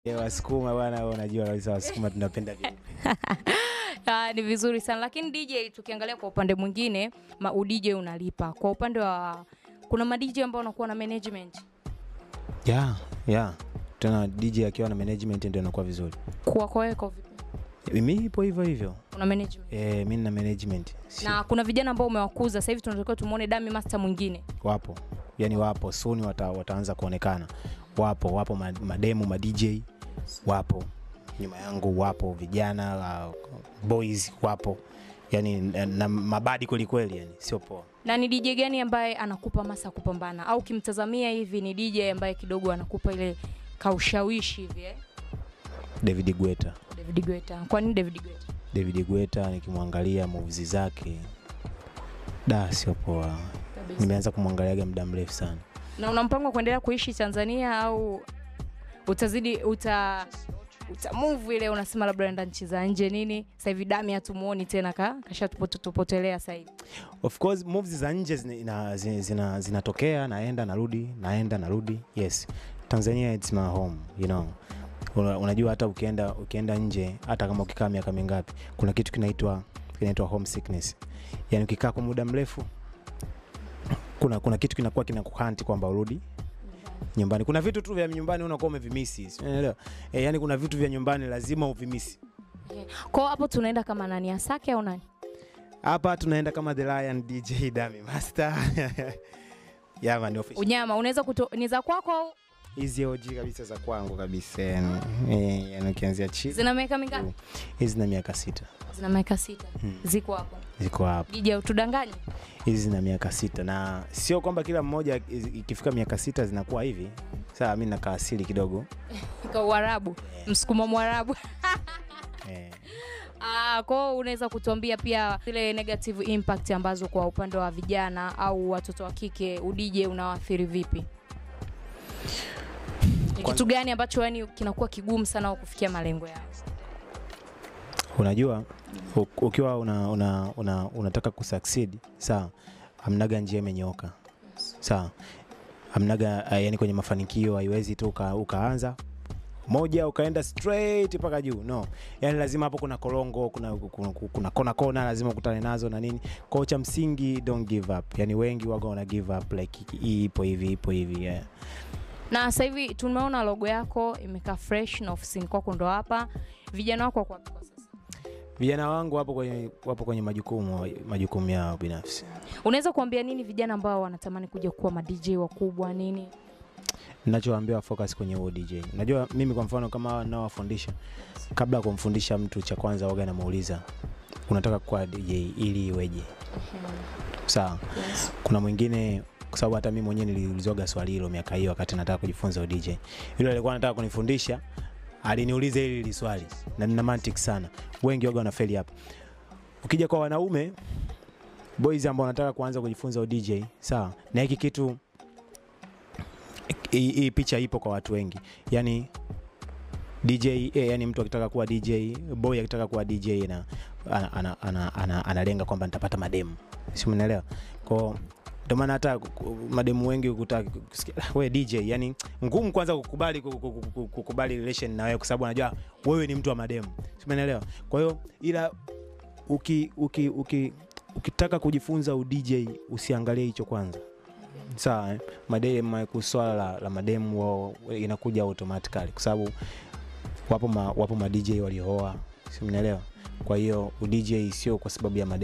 Eh, Wasukuma bwana, wewe unajua kabisa Wasukuma tunapenda vipi. Ah, ni vizuri sana lakini DJ tukiangalia kwa upande mwingine ma DJ unalipa. Kwa upande wa kuna ma DJ ambao wanakuwa na management. Yeah, yeah. Tena DJ akiwa na management ndio inakuwa vizuri. Kwa kwa wewe kwa vipi? Mimi ipo hivyo hivyo. Kuna management. Eh, mimi nina management. Si- Na kuna vijana ambao umewakuza sasa hivi tunatakiwa tumuone Dami Master mwingine. wapo yani wapo soon wata, wataanza kuonekana wapo wapo ma- mademu ma DJ wapo nyuma yangu wapo vijana uh, boys wapo yani na, na mabadi kweli kweli yani sio poa Na ni DJ gani ambaye anakupa masa kupambana au kimtazamia hivi ni DJ ambaye kidogo anakupa ile kaushawishi hivi eh? David Guetta David Guetta. Kwa nini David Guetta? David Guetta nikimwangalia moves zake da sio poa Kabisa. nimeanza kumwangaliaga muda mrefu sana Na una mpango wa kuendelea kuishi Tanzania au utazidi uta uta move ile unasema labda naenda nchi za nje nini? Sasa hivi Dami hatumuoni tena ka kashatupotelea sasa hivi. of course moves za nje zina- ina- zina- zina- zinatokea naenda narudi naenda narudi yes tanzania it's my home you know Una, unajua hata ukienda ukienda nje hata kama ukikaa miaka mingapi kuna kitu kinaitwa kinaitwa homesickness yani ukikaa kwa muda mrefu kuna kuna kitu kinakuwa kinakuhanti kwamba urudi nyumbani kuna vitu tu vya nyumbani unakuwa umevimisi si unaelewa e, yani kuna vitu vya nyumbani lazima uvimisi Kwa hapo tunaenda kama nani Asake au nani? hapa tunaenda kama the lion dj dami master yeah, man, official. Unyama unaweza kuto ni za kwako au hizi OG kabisa za kwangu kabisa yani, eh, yani ukianzia chini zina miaka mingapi? hizi na miaka sita Zina miaka sita. Hmm. Ziko hapo. ziko hapa DJ utudanganye. hizi zina miaka sita na sio kwamba kila mmoja i- ikifika miaka sita zinakuwa hivi saa mi nakaa asili kidogo Kwa Uarabu. Msukuma Mwarabu. eh, Ah, kwa hiyo unaweza kutuambia pia zile negative impact ambazo kwa upande wa vijana au watoto wa kike udije unawaathiri vipi? Ni Kwanza- kitu gani ambacho yani kinakuwa kigumu sana wa kufikia malengo yao? unajua u- ukiwa una, una, una, unataka kusucceed sawa amnaga njia imenyooka sawa amnaga uh, yani kwenye mafanikio haiwezi tu uka, ukaanza moja ukaenda straight mpaka juu no yani lazima hapo kuna korongo kuna, kuna, kuna kona kona lazima ukutane nazo na nini kwao cha msingi don't give up yani wengi waga wana give up like hii ipo hivi ipo hivi yeah. Na sasa hivi tumeona logo yako imekaa fresh na ofisini kwako ndo hapa. Vijana wako wako wapi kwa sasa? vijana wangu wapo kwenye, wapo kwenye majukumu majukumu yao binafsi Unaweza kuambia nini vijana ambao wanatamani kuja kuwa ma DJ wakubwa nini? nachoambiwa focus kwenye huo DJ. Unajua mimi kwa mfano kama naowafundisha, kabla ya kumfundisha mtu, cha kwanza waga namuuliza unataka kuwa DJ ili iweje? Sawa. Yes. Kuna mwingine kwa sababu hata mimi mwenyewe niliulizwaga swali hilo miaka hiyo wakati nataka kujifunza DJ. Yule alikuwa anataka kunifundisha aliniuliza hili hili swali na nina mantiki sana. Wengi waga wanafeli hapa. Ukija kwa wanaume boys ambao wanataka kuanza kujifunza DJ, sawa, na hiki kitu hii hii picha ipo kwa watu wengi yani dj eh, yani mtu akitaka kuwa dj boy akitaka kuwa dj na ana, ana, ana, ana, analenga kwamba nitapata mademu si mnaelewa kwao ndio maana hata ku- mademu wengi ukutaka kusikia "Ah, we dj yani ngumu kwanza kukubali ku- ku- ku- ku- kukubali relation na wewe kwa sababu anajua wewe ni mtu wa mademu si umeelewa kwa hiyo ila uki, uki, uki, ukitaka kujifunza udj usiangalie hicho kwanza sawa eh? madem kuswala la, la mademu wao inakuja automatically kwa sababu wapo ma, wapo ma DJ waliooa si mnaelewa kwa hiyo udj sio kwa sababu ya mademu